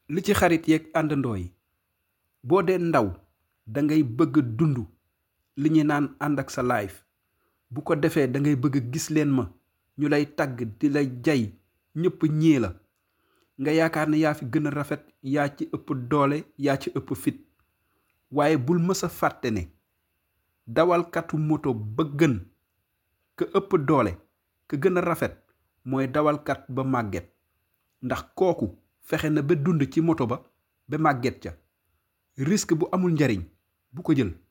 li ci xarit yeeg àndandoo yi boo dee ndaw da ngay bëgg dund li ñu naan ànd ak sa life bu ko defee da ngay bëgg gis leen ma ñu lay tagg di lay jay ñëpp ñii la nga yaakaar ne yaa fi gën a rafet yaa ci ëpp doole yaa ci ëpp fit waaye bul mës a fàtte ne dawalkatu moto ba gën ka ëpp doole ka gën a rafet mooy dawalkat ba màgget ndax kooku fexe na ba dund ci moto ba ba màgget ca risque bu amul njariñ bu ko jël